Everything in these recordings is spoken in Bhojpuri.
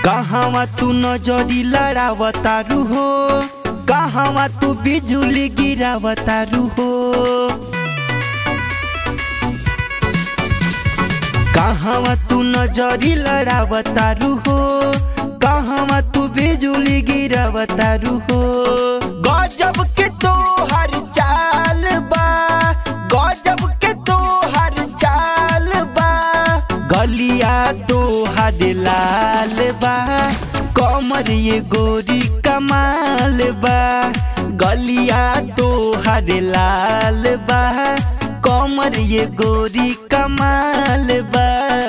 कहवा तू नजरी लड़ावतारू हो कहवा तू बिजुली गिरावतारू हो कहवा तू नजरी लड़ावतारू हो कहवा तू बिजुली गिरावतारू हो गजब के तो हर चाल बा गजब के तो हर चाल बा गलिया तो हर लाल बा कमर ये गोरी कमाल बा गलिया तो हर लाल बा कमर ये गोरी कमाल बा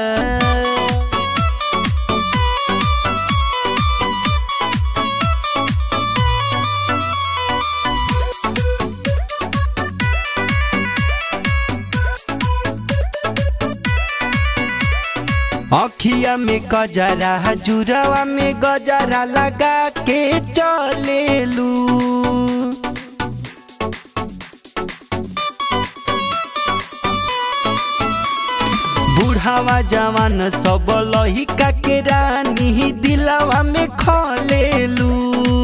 अखिया में गजरा जुरवा में गजरा लगा के चलेलू बुढ़ावा जवान सब लहिका के रानी दिलवा में खलेलू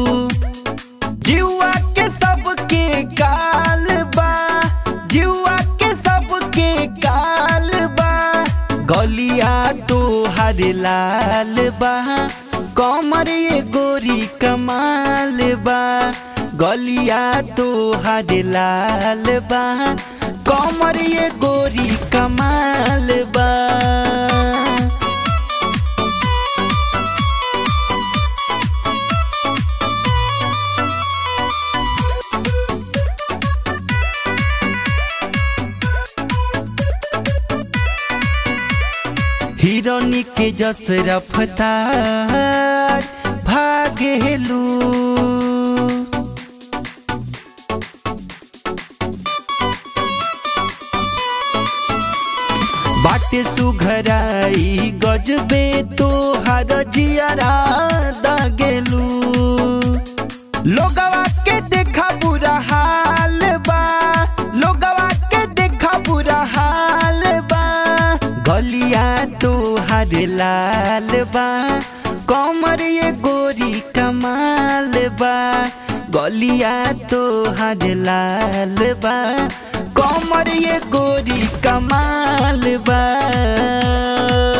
जुआ के सबके काल बा जुआ के सबके काल बा गलिया तो हर लाल बा कमर ये गोरी कमाल बा गलिया तो हर लाल बा कमर ये गोरी कमाल बा हिरोनी के जस रफ्तार भागेलू बाटे सुघराई गजबे तो हर जियरा दागेलू लोगवा के देखा बुरा हाल बा लोगवा के देखा बुरा हाल बा गलिया तो हर लाल बा कमर ये गोरी कमाल बा गलिया तो हर लाल बा कमर ये गोरी कमाल बा